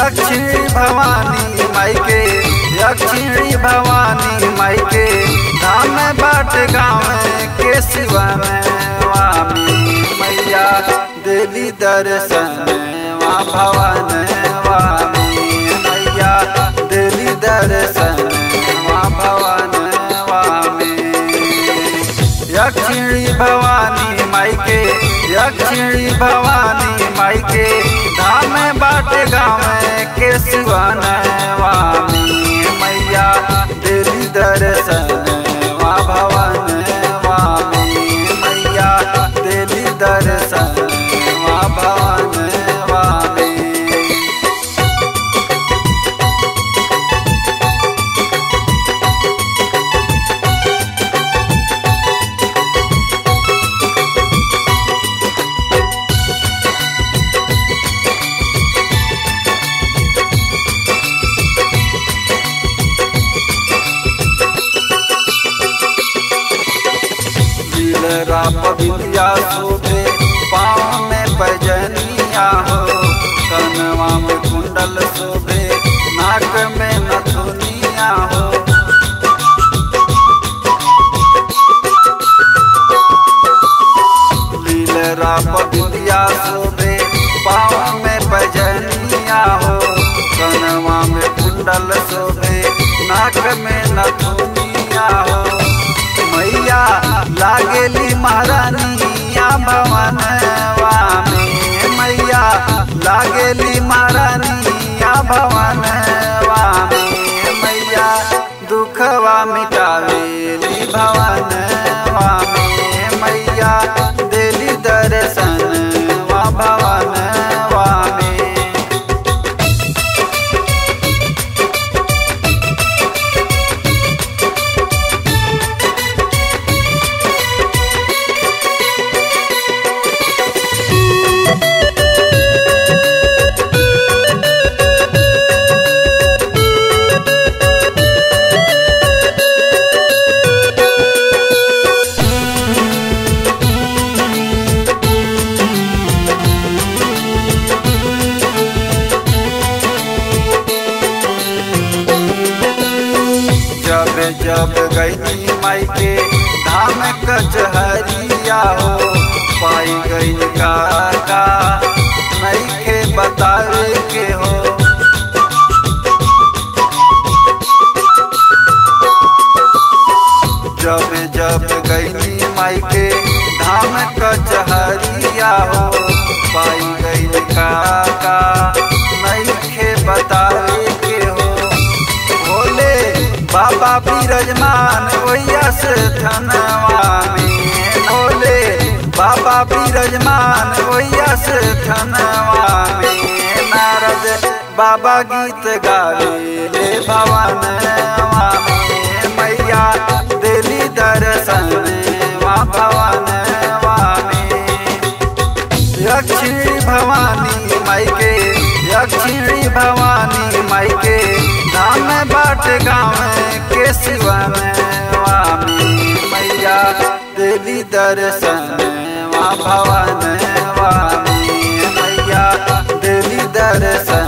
दक्षिणी भवानी माई के दक्षिणी भवानी माई के धाम बाट गाँव के शिवा में वामी मैया देली दर्शन वा भवन वामी मैया देली दर्शन वा भवन वामी दक्षिणी भवानी माई के दक्षिणी भवानी माई के धाम बाट गाँव के शिवन वामी मैया देली दर्शन वा भवन वामी मैया देली दर्शन वा भवन वामी दिलरा पबिलिया शोभे पाँव में बजनिया हो कनवा में कुंडल शोभे नाक में नथुनिया हो लीलरा पबिलिया शोभे पाँव में बजनिया हो कनवा में कुंडल शोभे नाक में नथुनिया हो मैया लागेली महारानिया भवन वामे मैया लागेली महारानिया भवन वामे मैया दुखवा मिटावेली भवन वामे मैया देली दर्शन वा भवन वामे जब जब गई माई के धाम कचहरिया हो पाई गई काका नहीं के बतावे के हो जब जब गई माई के धाम कचहरिया हो पाई गई काका नहीं के बतावे के हो भोले बाबा बिरजमान ओया से धनवा में भोले बाबा बिरजमान ओया से धनवा में नारद बाबा गीत गावे ले भवन में मैया दिली दर्शन वा भवन में दक्षिणी भवानी माई के दक्षिणी भवानी माई के धाम बाट गाँव के शिवा में वामी मैया देली दर्शन वा भवन वामी मैया देली दर्शन